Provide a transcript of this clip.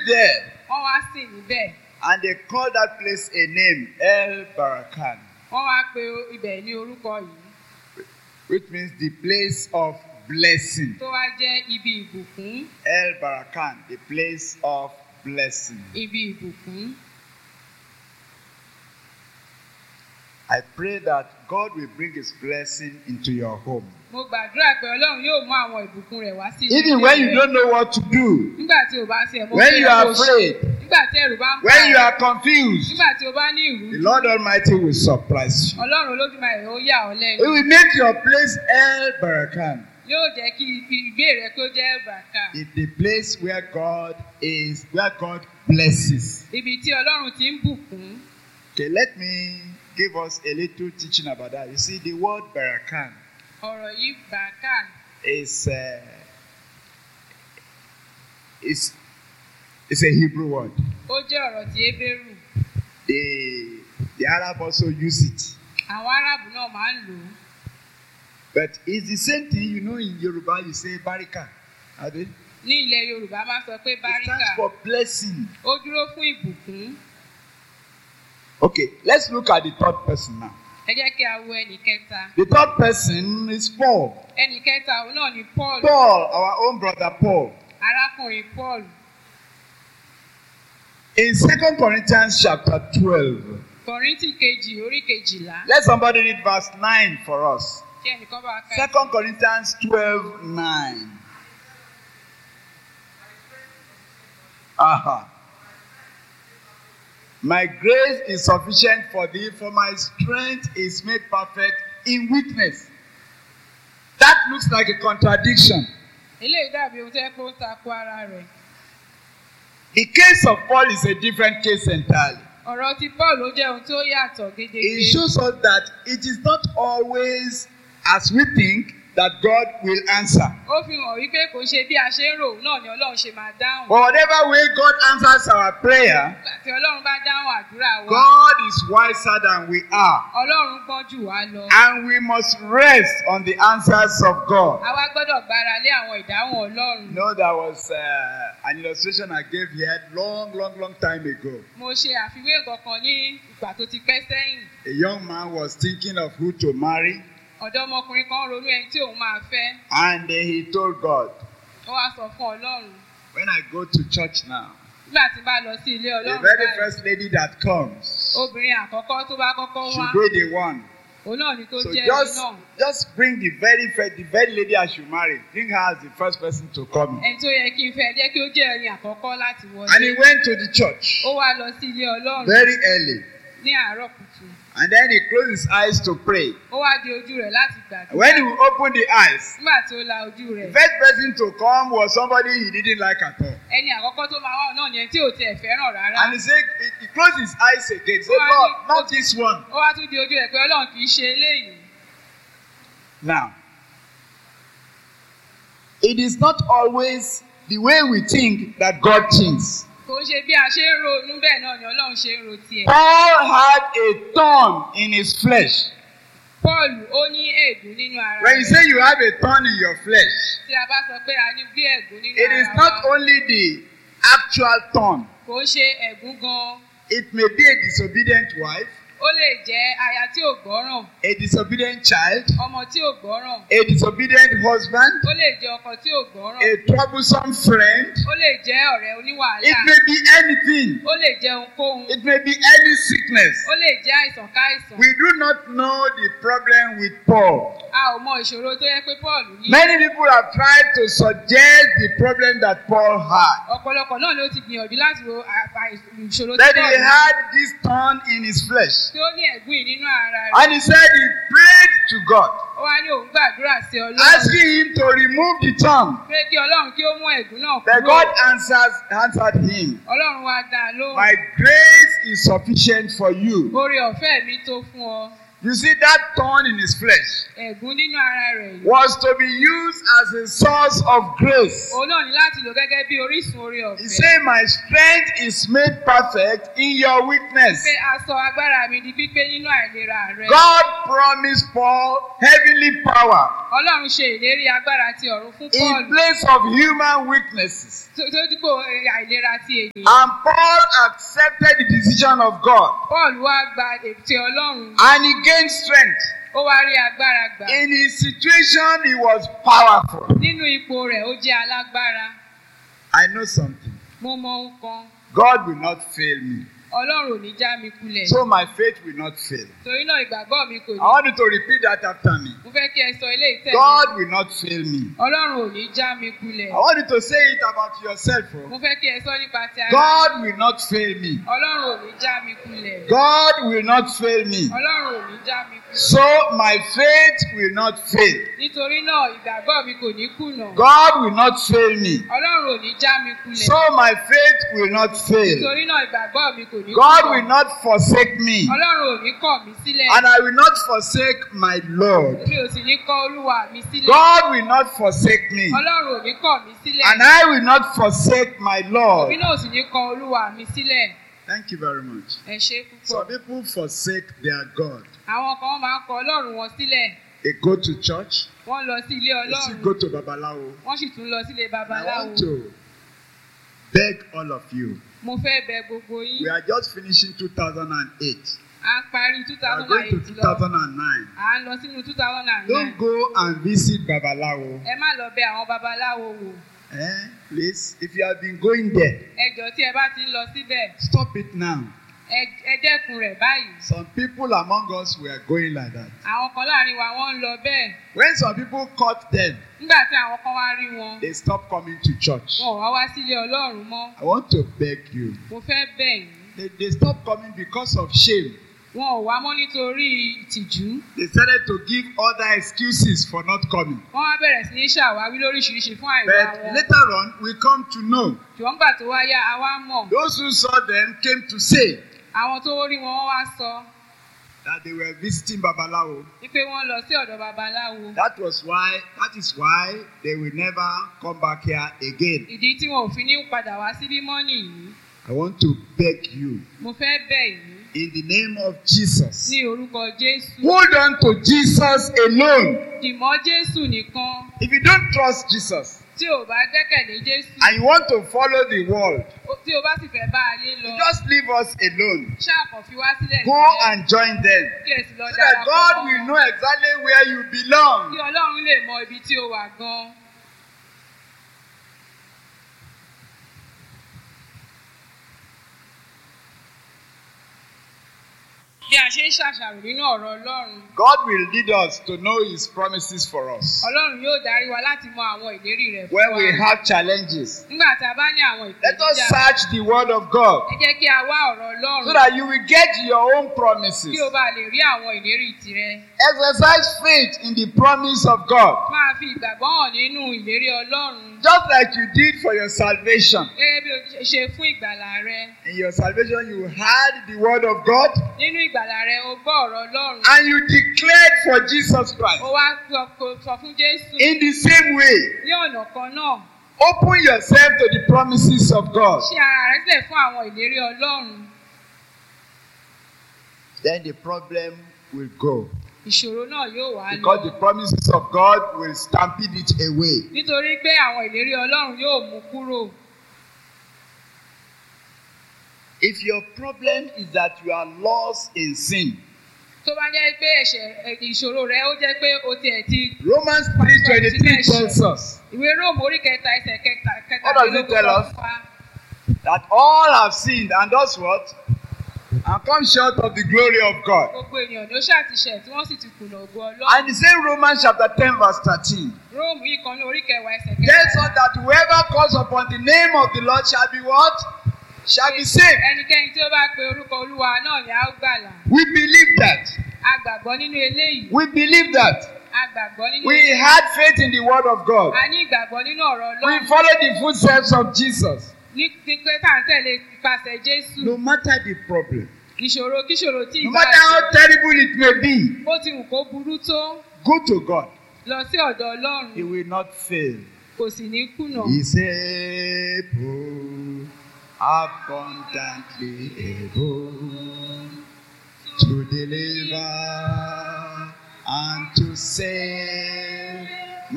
there wọ́n wá sìn níbẹ̀ and they called that place a name, El Barakan, wọ́n wá pe ibẹ̀ ní orúkọ yìí which means the place of blessing. tó wá jẹ́ ibi ìbùkún El Barakan, the place of blessing. ibi ìbùkún. I pray that God will bring His blessing into your home. mo gbàdúrà pé ọlọ́run yóò mú àwọn ìbùkún rẹ̀ wá sí Even when you don't know what to do, nígbà tí o bá ṣe ẹ̀mọ́ when you are afraid, nígbà tí ẹ̀rù bá ń bà when you ẹ́, are confused, nígbà tí o bá ní the ìrú Lord Almighty will surprise you. ọlọ́run olódùmarè ó yà ọ́ He lẹ́nu will make your place El Barakan, yóò jẹ́ kí ibi ìgbé rẹ kó jẹ́ bàkà the, the place where God is, where God blesses. ibi tí ọlọ́run ti ń bùkún Okay, let me give us a little teaching about that. You see, the word Barakan ọ̀rọ̀ yìí bàkà is uh, is is a Hebrew word. ó jẹ́ ọ̀rọ̀ tí Hébérù The the Arab also use it, àwọn arábù náà máa ń lò ó but it's the same thing. You know, in Yoruba you say Barika. Abi? ní ilẹ̀ Yorùbá máa sọ pé It báríkà stands for blessing. ó dúró fún ìbùkún Okay, let's look at the third person now. ẹ jẹ́ kí a wo ẹnì kẹta The third person is Paul. ẹnì kẹta òun náà ni Paul Paul, our own brother Paul. arákùnrin Paul In Second Corinthians chapter 12, Kọ̀ríńtì kejì orí kejìlá let somebody read verse 9 for us. tí ẹnìkan bá ka Second Corinthians 12, 9. Aha. My grace is sufficient for thee, for my strength is made perfect in weakness. That looks like a contradiction. eléyìí dàbí ohun tó yẹ kó ń takò ara rẹ̀ The case of Paul is a different case entirely. ọ̀rọ̀ ti Paul ó jẹ́ ohun tó yàtọ̀ gédégbé It shows us that it is not always as we think that God will answer. ó fi hàn wípé kò ń ṣe bí a ṣe ń rò náà ni Ọlọ́run ṣe máa dáhùn But whatever way God answers our prayer, nígbà tí Ọlọ́run bá dáhùn àdúrà wa God is wiser than we are. Ọlọ́run gbọ́n jù wá lọ And we must rest on the answers of God. àwa gbọ́dọ̀ gbára lé àwọn ìdáhùn Ọlọ́run You know, there was uh, an illustration I gave here long, long, long time ago. mo ṣe àfiwé nǹkan kan ní ìgbà tó ti pẹ́ sẹ́yìn A young man was thinking of who to marry, ọ̀dọ́mọkùnrin kan ronú ẹni tí òun máa fẹ́ and uh, he told God, ó wá sọ fún Ọlọ́run When I go to church now, nígbà tí bá lọ sí ilé the Ọlọ́run very báyìí first lady that comes obìnrin àkọ́kọ́ tó bá kọ́kọ́ wá should be the one. òun náà ni kó So jẹ́ ẹni just, náà just bring the very first, the very lady I should marry. Bring her as the first person to come. ẹni tó yẹ kí n fẹ́ jẹ́ kí ó jẹ́ ẹni àkọ́kọ́ láti And he wọlé went to the church ó wá lọ sí ilé Ọlọ́run very early. ní àárọ̀ kùtù And then he closed his eyes to pray. ó wá di ojú rẹ̀ láti gbàdúrà When he opened the eyes, nígbà tí ó la ojú the rẹ̀ first person to come was somebody he didn't like at all. ẹni àkọ́kọ́ tó máa wá náà ni ẹni tí ò tiẹ̀ fẹ́ràn rárá And he said, he, he closed his eyes again. He said, Why? Lord, not this one. ó wá tún di ojú rẹ̀ pé Ọlọ́run kì í ṣe eléyìí Now, it is not always the way we think that God thinks. kò ń ṣe bí a ṣe ń ronú bẹ́ẹ̀ náà ni Ọlọ́run ṣe ń ro tiẹ̀ Paul had a thorn in his flesh. Paul ó ní ègún nínú ara When you rẹ̀ say you have a thorn in your flesh, tí a bá sọ pé a ní bí ègún nínú it is ara not wa only the actual thorn, kò ń ṣe ègún gan it may be a disobedient wife, ó lè jẹ́ aya tí ò gbọ́ràn a disobedient child, ọmọ tí ò gbọ́ràn a disobedient husband, ó lè jẹ́ ọkọ tí ò gbọ́ràn a troublesome friend. ó lè jẹ́ ọ̀rẹ́ oníwàhálà It may be anything. ó lè jẹ́ ohunkóhun It may be any sickness. ó lè jẹ́ àìsàn káìsàn We do not know the problem with Paul. a ò mọ ìṣòro tó yẹ pé Paul ní Many people have tried to suggest the problem that Paul had. ọ̀pọ̀lọpọ̀ náà ló ti gbìyànjú láti wo àpá ìṣòro tí That he Paul ní had this thorn in his flesh. tí ó ní ẹ̀gún yìí nínú ara rẹ̀ And he said he prayed to God, ó wá ní òun gbàdúrà sí Ọlọ́run asking him to remove the thorn. pé kí Ọlọ́run kí ó mú ẹ̀gún náà But kúrò God answers, answered him, Ọlọ́run wá dá a lóhùn My grace is sufficient for you. oore ọ̀fẹ́ mi tó fún ọ You see, that thorn in his flesh ẹ̀gún nínú ara rẹ̀ yìí. was to be used as a source of grace. òun náà ní láti lò gẹ́gẹ́ bí orísun orí He ọ̀fẹ́. said, My strength is made perfect in your weakness. pé aṣọ agbára mi di pípé nínú àìlera rẹ. God promised Paul heavenly power ọlọ́run ṣe ìlérí agbára ti ọ̀run fún in paul place of human weaknesses. tó tó dípò àìlera ti ènìyàn. And Paul accepted the decision of God paul wá gba ètè ọlọ́run and he gained strength. ó wá rí agbára gbà. In his situation, he was powerful. nínú ipò rẹ̀ ó jẹ́ alágbára. I know something. mo mọ ohun kan God will not fail me. ọlọ́run ò ní já mi kulẹ̀. So my faith will not fail. torí náà ìgbàgbọ́ mi kò I ní. want you to repeat that after me. mo fẹ́ kí ẹ sọ ilé ìtẹ́ God will not fail me. ọlọ́run ò ní já mi kulẹ̀. I want you to say it about yourself. oh. mo fẹ́ kí ẹ sọ nípa ti ara God will not fail me. ọlọ́run ò ní já mi kulẹ̀. God will not fail me. ọlọ́run ò ní já mi kulẹ̀. So my faith will not fail. nítorí náà ìgbàgbọ́ mi kò ní kùnà. God will not fail me. ọlọ́run ò ní já mi kulẹ̀. So my faith will not fail. nítorí náà ìgbàgbọ́ mi kò ní God will not forsake me. ọlọ́run ò ní kọ̀ mí sílẹ̀. And I will not forsake my Lord. mi ò sì ní kọ̀ olúwa mi sílẹ̀. God will not forsake me. ọlọ́run ò ní kọ̀ mí sílẹ̀. And I will not forsake my èmi Lord. náà ò sì ní kọ̀ olúwa mi sílẹ̀. Thank you very much. ẹ ṣe Some púpọ̀. people forsake their God. àwọn kan máa ń kọ̀ ọlọ́run wọn sílẹ̀. They go to church, wọ́n lọ sí ilé they still ọlọ́run. go to Babalawo. wọ́n sì tún lọ sílé I babaláwo. want to beg all of you. mo fẹ́ bẹ gbogbo We yín. are just finishing 2008. à ń parí two We are thousand going and to eight lọ. 2009. à ń lọ sínú two thousand and nine. Don't go and visit Babalawo. ẹ má lọ bẹ àwọn babaláwo wò. Eh? Please, if you have been going there, ẹ jọ̀ọ́ tí ẹ bá ti ń lọ síbẹ̀ stop it now. ẹ ẹ dẹ́kun rẹ̀ báyìí. Some people among us were going like that. àwọn kan láàrin wa wọ́n ń lọ bẹ́ẹ̀. When some people caught them, nígbà tí àwọn kan wá rí wọn they stopped coming to church. wọn ò wá wá sílé ọlọ́run mọ́. I want to beg you. mo fẹ́ bẹ̀ yín. They, they stopped coming because of shame. wọn ò wá mọ́ nítorí ìtìjú. They started to give other excuses for not coming. wọ́n wá bẹ̀rẹ̀ sí ní ṣàwáwí lóríṣiríṣi fún àìwá But wọn. later on, we come to know ṣùgbọ́n gbà tó wá yá a wá mọ̀. those who saw them came to say àwọn tó rí wọn wọ́n wá sọ that they were visiting Babalawo. wípé wọ́n lọ sí ọ̀dọ̀ babaláwo. That was why, that is why they will never come back here again. ìdí tí wọn ò fi ní padà wá síbí mọ́ nìyí. I want to beg you mo fẹ́ bẹ̀ yín in the name of Jesus. ní orúkọ jésù. Hold on to Jesus alone. dìmọ́ jésù nìkan If you don't trust Jesus tí ò bá gbẹ́kẹ̀lé jésù. and you want to follow the world, ó- tí o bá sì fẹ́ bá ayé lọ. you just leave us alone. ṣáàpọ̀ fi wá sílẹ̀ Go sílẹ̀, and join them kí ẹ sì lọ so that darapọ̀ God mọ́ will wọn. know exactly where you belong. kí ọlọ́run lè mọ ibi tí o wà gan. bí a ṣe ń ṣàṣàrò nínú ọ̀rọ̀ ọlọ́run God will lead us to know His promises for us. ọlọ́run yóò darí wa láti mọ àwọn ìlérí rẹ̀ fún When wa we have challenges, nígbà tá a bá ní àwọn let us ìpèníjà search the Word of God ẹ jẹ́ kí a wá ọ̀rọ̀ ọlọ́run so that you will get your own promises. kí o bá lè rí àwọn ìlérí tirẹ̀ Exercise faith in the promise of God, máa fi ìgbàgbọ́ hàn nínú ìlérí ọlọ́run just like you did for your salvation. gẹ́gẹ́ bí o ṣe ṣe fún ìgbàlà rẹ In your salvation, you heard the Word of God nínú ìgbàlà rẹ o gbọ́ ọ̀rọ̀ ọlọ́run and you declared for Jesus Christ. o wá sọ kò- sọ fún jésù In the same way, ní ọ̀nà kan náà open yourself to the promises of God. ṣí ara rẹ sílẹ̀ fún àwọn ìlérí ọlọ́run Then the problem will go ìṣòro náà yóò wá because the lọ promises of God will stampede it away. nítorí pé àwọn ìlérí ọlọ́run yóò mú kúrò If your problem is that you are lost in sin, tó bá jẹ́ pé ẹ̀ṣẹ̀ ẹ̀, ìṣòro rẹ ó jẹ́ pé o tiẹ̀ ti Romans 3:23 tells us ìwé róòmù orí kẹta ẹsẹ̀ kẹta What does it tell us? sọ fún wa. that all have sinned and does what? And come short of the glory of God. gbogbo ènìyàn ló ṣàtìṣẹ̀ tí wọ́n sì ti kùnà ògo ọlọ́run And the same Romans chapter 10, verse 13 róòmù yìí kan ní orí kẹwàá ẹsẹ̀ tells kẹta us that whoever calls upon the name of the Lord shall be what? Shall be saved. ẹnikẹ́ni tí ó bá pe orúkọ olúwa náà ni a ó gbàlà We believe that. a gbàgbọ́ nínú eléyìí We believe that. a gbàgbọ́ nínú We had faith in the word of God. a ní ìgbàgbọ́ nínú ọ̀rọ̀ We ọlọ́run follow the footsteps of Jesus. ní ní pé tá à ń tẹ̀lé ipasẹ̀ jésù No matter the problem, ìṣòro kíṣòro tí No ìbá matter how terrible it may be, bó ti wù kó burú tó go to God. lọ sí ọ̀dọ̀ ọlọ́run He will not fail. kò sì ní kùnà. He's able, abundantly able to deliver and to save.